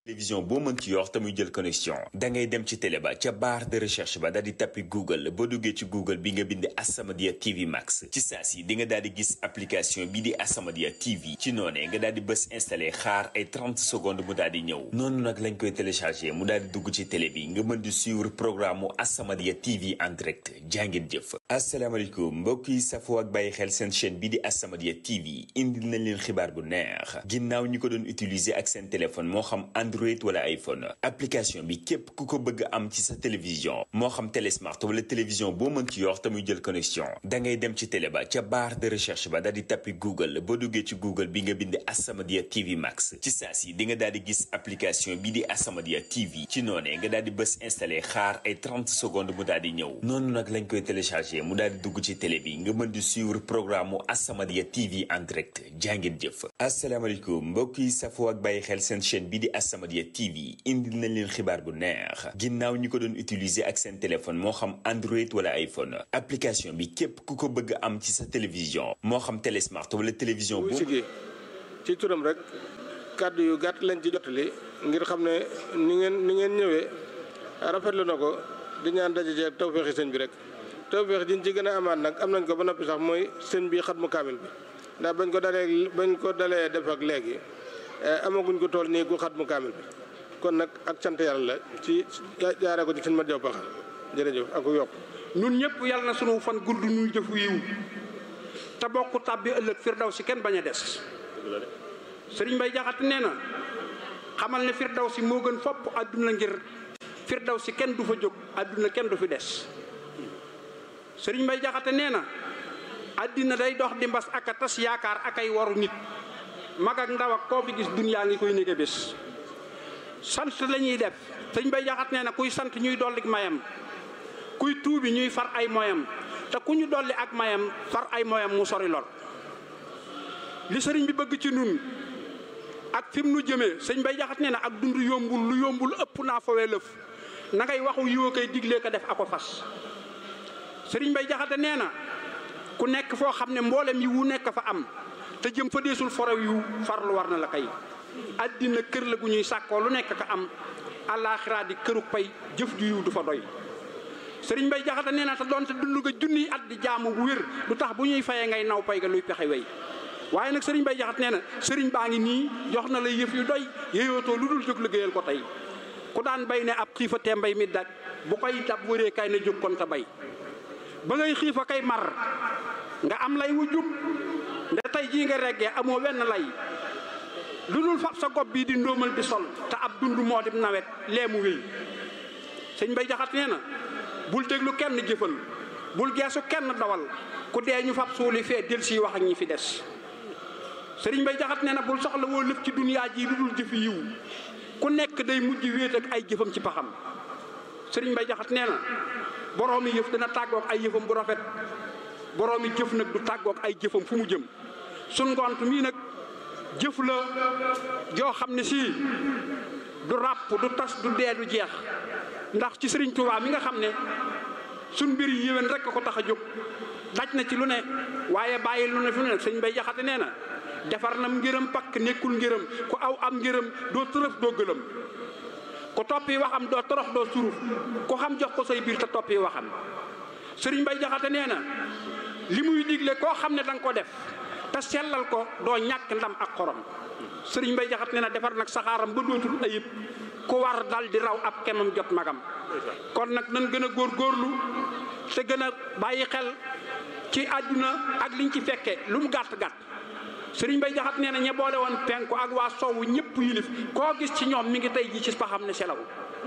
télévision boo mën ci yor te muy jël connexion da ngay dem ci télé ba ca barre de recherche ba daal di tappi google boo duggee ci google bi nga bind As-Samadiyya TV Max ci saa si di nga daal di gis application bi di As-Samadiyya TV ci noonee nga daal di bës installé xaar ay 30 secondes mu daal di ñëw noonu nag lañ koy téléchargé mu daal di dugg ci télé bi nga mën di suivre programme mu As-Samadiyya TV en direct jàngeen jëf asalaamaaleykum mbokk yi safoo ak bàyyi xel seen chaîne bi di As-Samadiyya TV indil nañ leen xibaar bu neex ginnaaw ñi ko doon utiliser ak seen téléphone moo xam Android wala iPhone application bi képp ku ko bëgg am ci sa télévision moo xam télé smart wala télévision boo mën ci yor te muy jël connexion da ngay dem ci télé ba ca barre de recherche ba daal di tappi Google boo duggee ci Google bi nga bind As-Samadiyya TV Max ci saa si di nga daal di gis application bi di As-Samadiyya TV ci noonee nga daal di bës installé xaar ay 30 secondes mu daal di ñëw noonu nag lañ koy téléchargé mu daal di dugg ci télé bi nga mën di suivre programme mu As-Samadiyya TV en direct jàngeen jëf asalaamaaleykum mbokk yi safoo ak bàyyi xel seen chaîne bi di As-Samadiyya TV indil nañ leen xibaar bu neex ginnaaw ñi ko doon utiliser ak seen téléphone moo xam Android wala iPhone application bi képp ku ko bëgg am ci sa télévision moo xam télé smart wala télévision bu boo sigee ci turam rek kàddu yu gàtt lañ ci jotali ngir xam ne ni ngeen ni ngeen ñëwee rafetlu na ko di ñaan daje ci ak tawféexi sëñ bi rek tawféex jiñ ci gën a amaat nag am nañ ko ba noppi sax mooy sëñ bi xat mu kaamil bi ndax bañ ko dalee bañ ko dalee def ak léegi amaguñ ko tool nii ku xat mu kaamil bi kon nag ak sant yàlla la ci jaaree ko ci sëñ ma jaw paxal jërëjëf ak yokk nun ñëpp yàlla na sunu fan gudd nuy jëfu yiw te bokk tàbbi ëllëg firdaw si kenn bañ a des sëriñ Bay Jaxate nee na xamal ne firdaw si moo gën fopp àdduna ngir firdaw si kenn du fa jóg àdduna kenn du fi des sëriñ Bay Jaxate nee na àddina day dox di mbas ak a tas yaakaar ak ay waru nit mag ak ndaw ak koo fi gis dunyaa ngi koy nége bés sant la ñuy def sëriñ Bay Jaxate nee na kuy sant ñuy dolli mayam kuy tuubi ñuy far ay moyam te ku ñu dolli ak mayam far ay moyam mu sori lor li sëriñ bi bëgg ci nun ak fi mu nu jëmee sëñ bay jaxat nee na ak dund yombul lu yombul ëpp naa fawee lëf na ngay waxu yiwa koy diglee ko def ako fas sëriñ bay jaxate nee na ku nekk foo xam ne mboolem yi wu nekk fa am te jëm fa deesul forow yu farlu war na la kay àddina kër la gu ñuy sàkkoo lu nekk ka am àllaaxiraa di këru pay jëf ju yiw du fa doy sëriñ bay jaxate nee na te doonte dund nga junniy at di jaamu bu wér lu tax bu ñuy fayee ngay naw pay ga luy pexe wey waaye nag sëriñ bay jaxat nee na sëriñ baa ngi nii jox na la yëf yu doy yéyootoo lu dul jóg liggéeyal ko tey ku daan bay ne ab xiifa te mbay mi daj bu koy dab wëree kay na jóg kon te bay ba ngay xiifa kay mar nga am lay wu jub nda tey jii nga reggee amoo wenn lay lu dul fab sa gob bii di ndóomal di sol te ab dund moo di nawet lee mu wéy sëñ bay jaxat nee na bul déglu kenn jëfal bul geesu kenn dawal ku dee ñu fab suuli fee del si wax ak ñi fi des sëriñ bay jaxat nee na bul soxla woo lépp ci duniyaa ji lu dul jëfi yiw ku nekk day mujj wéet ak ay jëfam ci paxam sëriñ bay jaxat nee na boroomi yëf dana tàggook ay yëfam bu rafet boroomi jëf nag du tàggook ay jëfam fu mu jëm sun ngont mii nag jëf la joo xam ne sii du ràpp du tas du dee du jeex ndax ci sëriñ Tuubaa mi nga xam ne suñ mbir yi yéwén rek ko tax a jóg daj na ci lu ne waaye bàyyi lu ne fi mu ne sëñ bay jaxate nee na defar nam ngërëm pakk nekkul ngërëm ku aw am ngërëm doo tërëf doo gëlëm ku toppi waxam doo torox doo suruf ku xam jox ko say biir te toppi waxam sëriñ bay jaxate nee na li muy digle koo xam ne da nga ko def te sellal ko doo ñàkk ndam ak xorom sëriñ bay jaxate nee na defar nag saxaaram ba dootul ayib ku war dal di raw ab kemam jot magam kon nag nan gën a góor góorlu te gën a bàyyi xel ci àdduna ak liñ ci fekke lu mu gàtt gàtt sëriñ bay jaxat nee na ñe boole woon penku ak waa sowwu ñëpp yilif koo gis ci ñoom mi ngi tey ji ci paxam ne selaw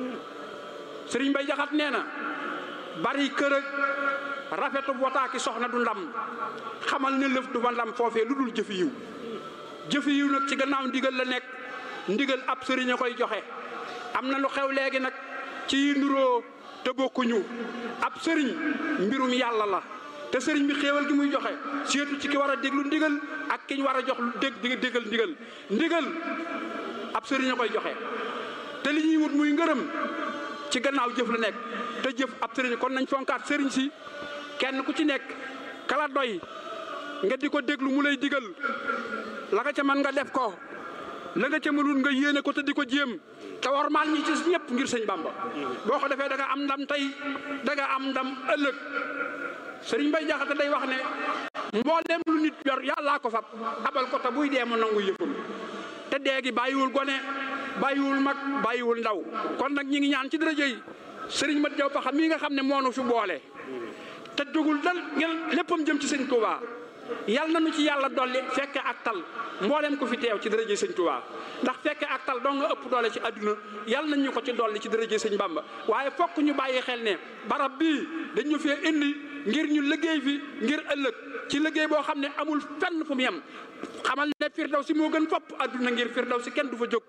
sëriñ bay jaxat nee na bari kër ak rafetu wotaaki soxna du ndam xamal ne lëf du fa ndam foofee lu dul jëfi yiw jëfi yiw nag ci gannaaw ndigal la nekk ndigal ab sëriñ a koy joxe am na lu xew léegi nag ci nuroo te bokkuñu ab sëriñ mbirum yàlla la te sëriñ bi xéewal gi muy joxe seetu ci ki war a déglu ndigal ak ki ñu war a jox dégg déggal ndigal ndigal ab sëriñ a koy joxe te li ñuy wut muy ngërëm ci gannaaw jëf la nekk te jëf ab sëriñ kon nañ fonkaat sëriñ si kenn ku ci nekk kala doy nga di ko déglu mu lay digal la nga ca mën nga def ko la nga ca mënul nga yéene ko te di ko jéem te war maal ñi ci ñëpp ngir sëñ Bamba boo ko defee da nga am ndam tey da nga am ndam ëllëg sëriñ Bay Jaxate day wax ne mboolem lu nit yor yàllaa ko fab abal ko te buy dee mu nangu yëfam te dee gi bàyyiwul gone bàyyiwul mag bàyyiwul ndaw kon nag ñi ngi ñaan ci daraja yi sëriñ Mat Jaw Paxa mii nga xam ne moonu fi boole te dugul dal ngeen léppam jëm ci sëñ Touba yal na nu ci yàlla dolli fekke ak tal mboolem ko fi teew ci dërëje sëñ Touba ndax fekke ak tal doo nga ëpp doole ci àdduna yal nañ ñu ko ci dolli ci dërëje sëñ Bamba waaye fokk ñu bàyyi xel ne barab bii dañu fee indi ngir ñu liggéey fi ngir ëllëg ci liggéey boo xam ne amul fenn fu mu yem xamal ne firdaw si moo gën fopp àdduna ngir firdaw si kenn du fa jóg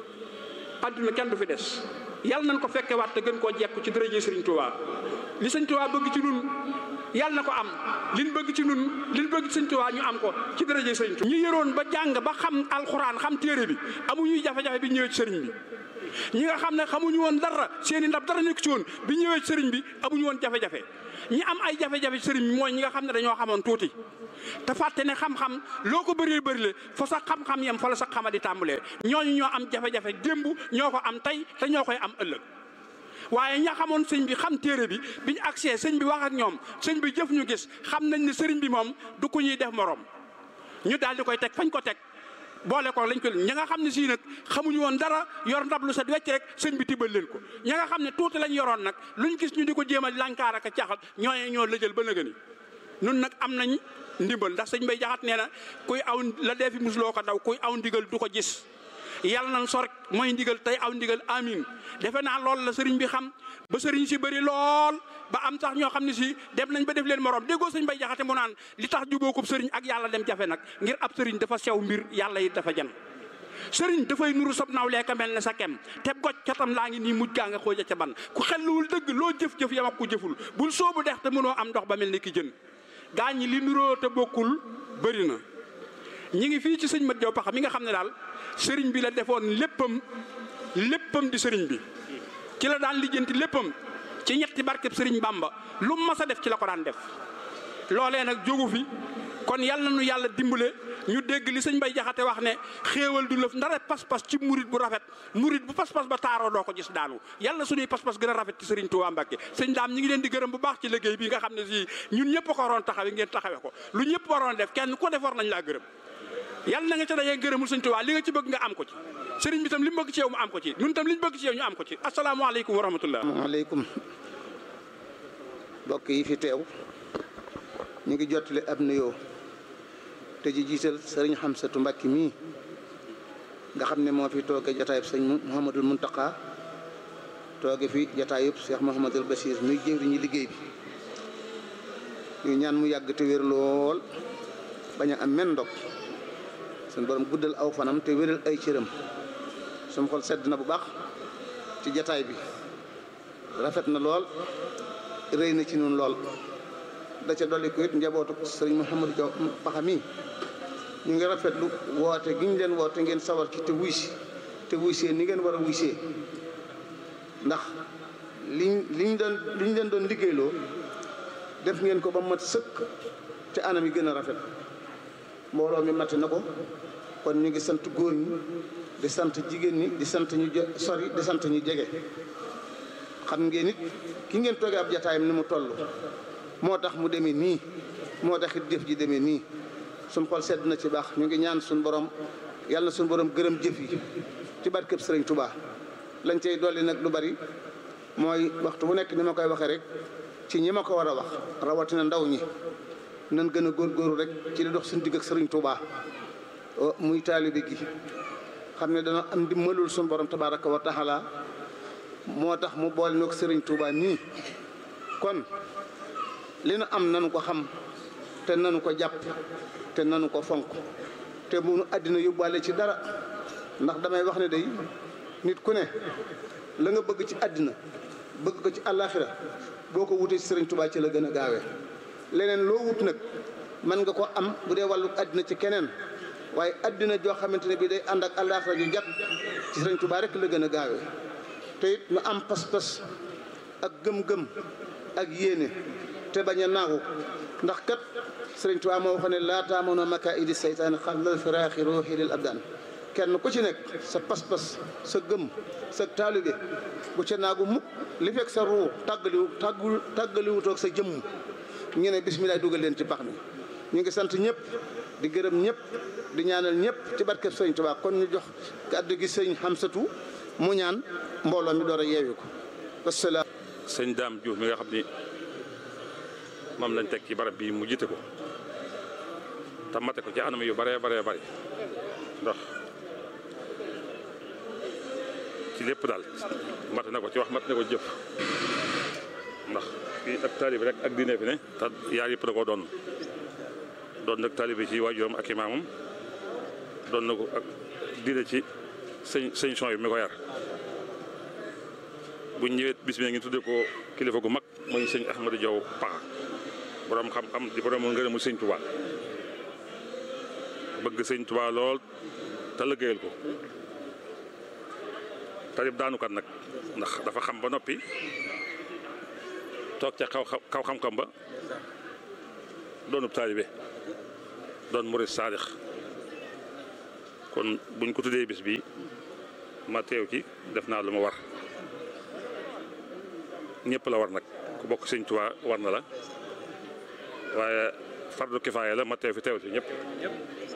àdduna kenn du fi des yal nañ ko fekke waat te gën koo jekku ci dërëje sëriñ Touba li sëñ Touba bëgg ci nun yàlla na ko am liñ bëgg ci nun liñ bëgg ci sëñ Tuubaa ñu am ko ci daraje sëriñ Tuubaa ñi yëroon ba jàng ba xam alxuraan xam téere bi amuñuy jafe-jafe bi ñëwee ci sëriñ bi ñi nga xam ne xamuñu woon dara seeni ndab dara nekk ci woon bi ñëwee ci sëriñ bi amuñu woon jafe-jafe ñi am ay jafe-jafe ci sëriñ bi mooy ñi nga xam ne dañoo xamoon tuuti te fàtte ne xam-xam loo ko bëree bëri le fa sax xam-xam yem fa la sax xama di tàmbalee ñooñu ñoo am jafe-jafe démb ñoo ko am tey te ñoo koy am ëllëg waaye ña xamoon sëñ bi xam téere bi biñ accès sëñ bi wax ak ñoom sëñ bi jëf ñu gis xam nañ ne sëriñ bi moom du ko ñuy def morom ñu daal di koy teg fañ ko teg boole ko lañ ko ña nga xam ne sii nag xamuñu woon dara yor ndab lu set wecc rek sëñ bi tibbal leen ko ña nga xam ne tuuti lañ yoroon nag luñ gis ñu di ko jéem a lankaar ak a caxal ñooñu ñoo lëjal ba nëgëni nun nag am nañ ndimbal ndax sëñ bay jaxat nee na kuy aw la dee fi musuloo ko daw kuy aw ndigal du ko gis yàlla nañ sor mooy ndigal tey aw ndigal amin defe naa loolu la sëriñ bi xam ba sëriñ si bëri lool ba am sax ñoo xam ne si dem nañ ba def leen morom déggoo sëñ bay jaxate mu naan li tax jubóokub sëriñ ak yàlla dem jafe nag ngir ab sëriñ dafa sew mbir yàlla yi dafa jan sëriñ dafay nuru sob naaw leeka mel ne sa kem te goj catam laa ngi nii mujj gaa nga xooja ca ban ku xelluwul dëgg loo jëf-jëf yam ak ku jëful bul soobu dex te mënoo am ndox ba mel ni ki jën gaa ñi li nuroo te bokkul bëri na ñi ngi fii ci sëñ Mat Jaw Paxa mi nga xam ne daal sëriñ bi la defoon léppam léppam di sëriñ bi ci la daan lijjanti léppam ci ñetti barkeb sëriñ Bamba lu mas a def ci la ko daan def loolee nag jógu fi kon yal na nu yàlla dimbale ñu dégg li sëñ Bay Jaxate wax ne xéewal du lëf ndara pas-pas ci murit bu rafet murit bu pas-pas ba taaroo doo ko gis daanu yàlla suñuy pas-pas gën a rafet ci sëriñ Tuubaa Mbàkke sëñ daam ñi ngi leen di gërëm bu baax ci liggéey bi nga xam ne si ñun ñëpp ko waroon taxawe ngeen taxawe ko lu ñëpp waroon def kenn ko def war nañ laa gërëm yàlla na nga ca dajee gërëmul sëñ Tuubaa li nga ci bëgg nga am ko ci sëriñ bi tam li mu bëgg ci yow mu am ko ci ñun tam li ñu bëgg ci yow ñu am ko ci asalaamaaleykum wa rahmatullah maaleykum mbokk yi fi teew ñu ngi jottali ab nuyoo te ji jiital sëriñ Xamsatu Mbàkke mii nga xam ne moo fi tooge jataayub sëñ Mouhamadul Muntaqa tooge fi jataayub Cheikh Mouhamadul Bachir muy jëwriñu liggéey bi ñu ñaan mu yàgg te wér lool bañ a am men ndog suñ borom guddal aw fanam te wéral ay cëram suñ xol sedd na bu baax ci jataay bi rafet na lool rëy na ci nun lool da ca dolli ko it njabootu sëriñ Mouhamadou Diaw Paxa mi ñu ngi rafetlu woote gi ñu leen woote ngeen sawar ci te wuy si te wuy see ni ngeen war a wuy see ndax liñ liñ doon liñ leen doon liggéeyloo def ngeen ko ba mat sëkk te anam yi gën a rafet mbooloo mi mat na ko kon ñu ngi sant góor ñi di sant jigéen ñi di sant ñu sori di sant ñu jege xam ngeen it ki ngeen toogee ab jataayam ni mu toll moo tax mu demee nii moo tax it jëf ji demee nii suñ xol sedd na ci baax ñu ngi ñaan suñ borom yàlla na suñ borom gërëm jëf yi ci barkeb sëriñ Touba lañ cay dolli nag lu bari mooy waxtu bu nekk ni ma koy waxee rek ci ñi ma ko war a wax rawatina ndaw ñi nan gën a góorgóorlu rek ci li dox suñ digg ak sëriñ Touba muy taalibe gi xam ne dana am dimbalul suñ borom tabaraka wa taala moo tax mu boole noog sëriñ Touba nii kon li nu am nanu ko xam te nanu ko jàpp te nanu ko fonk te bu nu àddina yóbbaale ci dara ndax damay wax ne day nit ku ne la nga bëgg ci àddina bëgg ko ci àllaaxira boo ko wutee ci sëriñ Touba ci la gën a gaawee leneen loo wut nag mën nga ko am bu dee wàllu àddina ci keneen waaye àddina joo xamante ne bii day ànd ak àllaaxira ju jàpp ci sëriñ Touba rek la gën a gaawee te it nu am pas-pas ak gëm-gëm ak yéene te bañ a naagu ndax kat sëriñ Tuubaa moo wax ne laa taamono maka idi seytaane xalal firaaxi ruuxi lil abdaan kenn ku ci nekk sa pas-pas sa gëm sa taalibe bu ca naagu mukk li fekk sa ruu tàggaliwu tàggul tàggaliwutoog sa jëmm ñu ne bisimilah dugal leen ci pax mi ñu ngi sant ñëpp di gërëm ñëpp di ñaanal ñëpp ci barkeb sëñ Tuubaa kon ñu jox kàddu gi sëñ Xamsatu mu ñaan mbooloo mi door a yeewi ko wasalaam sëñ Daam Diouf mi nga xam ni moom lañ teg ci barab bi mu jiite ko te mate ko ci anam yu bare bare bari ndax ci lépp daal mate na ko ci wax mate na ko jëf ndax fii ak taalibi rek ak diine fi ne te yaar yëpp da koo doon doon nag taalibi ci waajuram ak imaamam doon na ko ak diine ci sëñ sëñ son yi mi ko yar bu ñëwee bis bi ngi tuddee ko kilifa gu mag mooy sëñ Ahmadou Diaw Paxa borom xam-xam di borom ngërëmu sëñ Touba bëgg sëñ Touba lool te liggéeyal ko tarib daanukat nag ndax dafa xam ba noppi toog ca kaw kaw xam-xam ba doonub taalibe doon murid saadix kon buñ ko tuddee bis bi ma teew ci def naa lu ma war ñëpp la war nag ku bokk sëñ Tuubaa war na la waaye fardu kifaaya la ma teew fi teew ci ñëpp